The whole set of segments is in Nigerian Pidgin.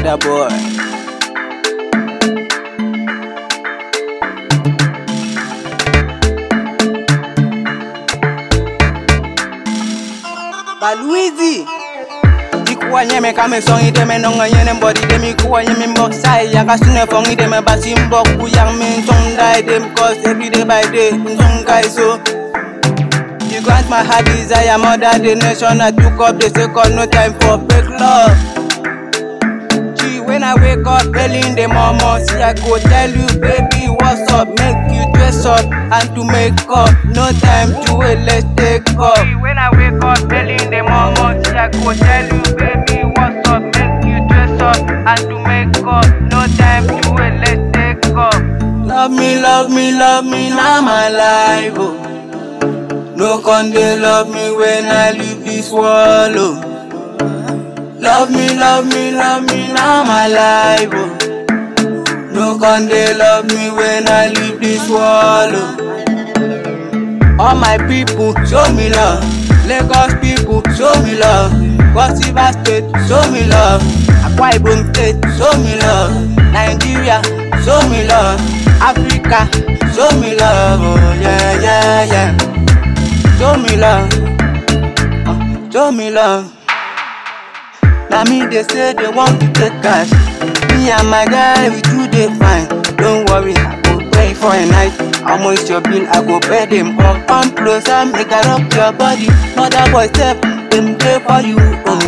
Mother boy. Baluizi Ikuwa nyeme kame song ide me nonga nyene mbodi dem ikuwa nyeme mbok sai Yaka sune fong ide me basi mbok Kuyang min song die dem cause every day by day Song guy so You grant my heart desire mother the nation I took up the second no time for fake love Gee, when I wake up early in the morning, see I go tell you, baby, what's up? Make you dress up and to make up. No time to wait, let's take up. Gee, when I wake up early in the morning, see I go tell you, baby, what's up? Make you dress up and to make up. No time to wait, let's take up. Love me, love me, love me, now my life. Oh. No con they love me when I leave this world. Oh. Love me, love me, love me, now my life. Oh. No con they love me when I leave this world. Oh. All my people, show me love. Lagos people, show me love. Cross River State, show me love. Akwa Ibom State, show me love. Nigeria, show me love. Africa, show me love. Oh yeah, yeah, yeah. Show me love. Uh, show me love. Now me they say they want to take cash. Me and my guy we do they fine. Don't worry, I go pay for a night. How much your bill? I go pay them up. Come closer, make I rub your body. Mother boy step, them there for you. Oh.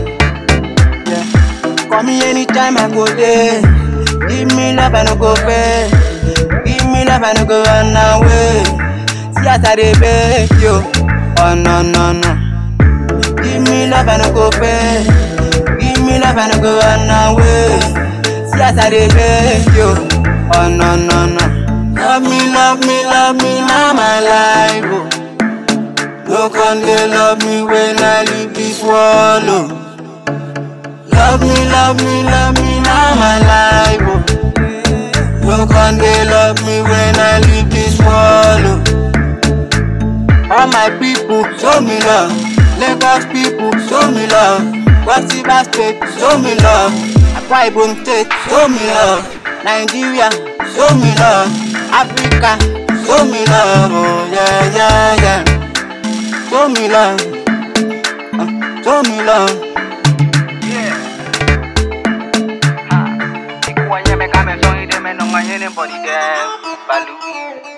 Yeah. Call me anytime I go there. Give me love I no go pay. Give me love I no go run away. See as I dey beg you. Oh no no no. Give me love I no go pay. Give me love I no go run away. See as I dey beg you. Oh no no no. Love me, love me, love me, now my life. Oh. No con they love me when I leave this world. Oh. Love me, love me, love me, now my life. Oh. No con they love me when I leave this world. Oh. All my people, show me love. Lagos people, show me love. Cross River State, show me love. Akwa Ibom State, show me love. Nigeria, show me love. Africa, show me love. Oh yeah, yeah, yeah. Show me love. Uh, show me love. Yeah. Ha. Ikuwa nyeme kame song ide me nonga nyene body dem. Balu.